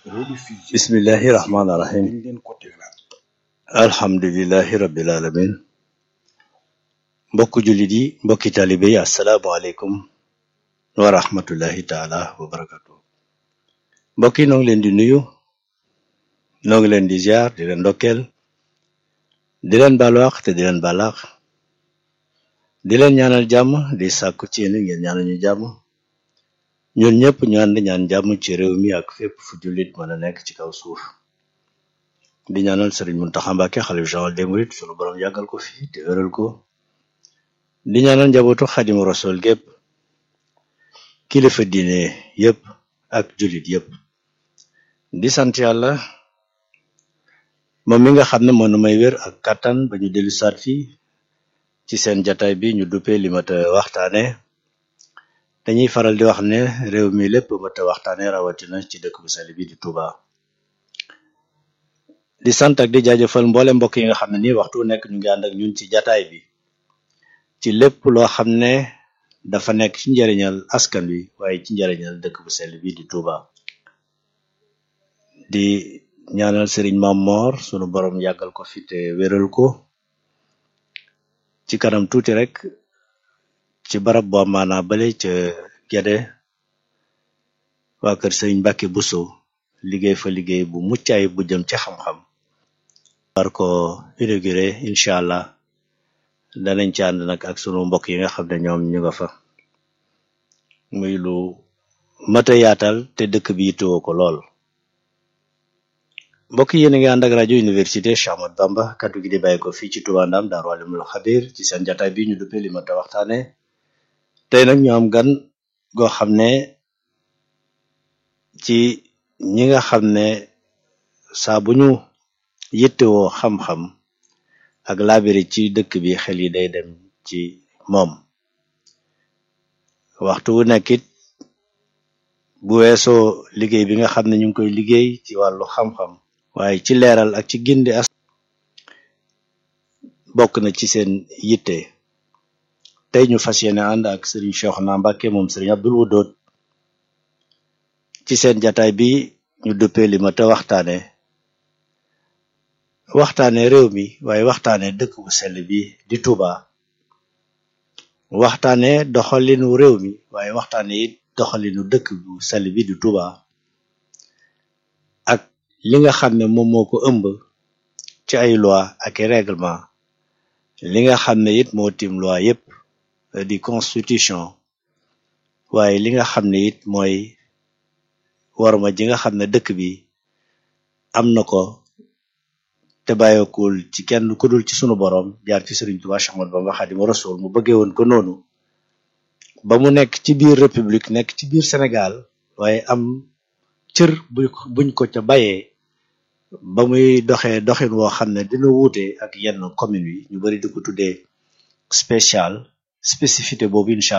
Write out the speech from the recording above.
rediffusion bismillahi rahmaani rahim dañ leen ko tegalaat alhamdulilahi rabbil alamin mbokk jullit yi mbokki taalibe yi asalaamualeykum wa rahmatullahi taala wa barakatu mbokk yi noo ngi leen di nuyu noo ngi leen di ziar di leen ndokkeel di leen balwaax te di leen balaax di leen ñaanal jàmm di sàkku ci yéen ngeen ñaanal ñu jàmm ñun ñëpp ñu ànd ñaan jàmm ci réew mi ak fépp fu jullit mën a nekk ci kaw suuf di ñaanal sëriñ Muntaxa Mbàkke xalif général des mourides sunu borom yàggal ko fi te wéral ko di ñaanal njabootu xadimu rasul gépp kilifa diine yépp ak jullit yépp di sant yàlla moom mi nga xam ne moo nu may wér ak kàttan ba ñu dellu saat fii ci seen jataay bi ñu duppee li mat a waxtaane dañuy faral di wax ne réew mi lépp mat a waxtaane rawatina ci dëkk bu sell bi di Touba di sant ak di jaajëfal mboole mbokk yi nga xam ne nii waxtu nekk ñu ngi ànd ak ñun ci jataay bi ci lépp loo xam ne dafa nekk ci njariñal askan wi waaye ci njariñal dëkk bu sell bi di Touba di ñaanal sëriñ Mam Moor sunu borom yàggal ko fi te wéral ko ci kanam tuuti rek ci barab boo maanaa bale ca Gede waa kër sëriñ Mbàkke Buso liggéey fa liggéey bu mucc ayib bu jëm ci xam-xam war ko inauguré incha allah danañ ci ànd nag ak sunu mbokk yi nga xam ne ñoom ñu nga fa muy lu mata yaatal te dëkk bi yittewoo ko lool mbokk yi yéen a ngi ànd ak rajo université Cheikh Ahmadou Bamba kaddu gi di bàyyi ko fii ci Touba Ndam Daaru Alimul Xabir ci seen jataay bi ñu duppee li mata waxtaane tey nag ñu am gan goo xam ne ci ñi nga xam ne saa bu ñu yittewoo xam-xam ak laabiri ci dëkk bi xel yi day dem ci moom waxtu wu nekk it bu weesoo liggéey bi nga xam ne ñu ngi koy liggéey ci wàllu xam-xam waaye ci leeral ak ci gindi as bokk na ci seen yitte tey ñu fas yéene ànd ak sëriñ Cheikhouna Mbacké moom sëriñ Abdul Wudood ci seen jataay bi ñu duppee li ma te waxtaane waxtaane réew mi waaye waxtaane dëkk bu sell bi di Touba waxtaane doxalinu réew mi waaye waxtaane it doxalinu dëkk bu sell bi di Touba ak li nga xam ne moom moo ko ëmb ci ay loi ak i règlement li nga xam ne it moo tim loi yépp di constitution waaye li nga xam ne it mooy warma ji nga xam ne dëkk bi am na ko te bàyyeekul ci kenn ku dul ci sunu borom jaar ci Sëriñ Tuubaa Séex Ahmadu Bamba Xaadimu Rasuul mu bëggee woon ko noonu ba mu nekk ci biir république nekk ci biir Sénégal waaye am cër bu buñ ko ca bayee ba muy doxee doxin woo xam ne dina wuute ak yenn commune yi ñu bari di ko tuddee spécial spécificité boobu incha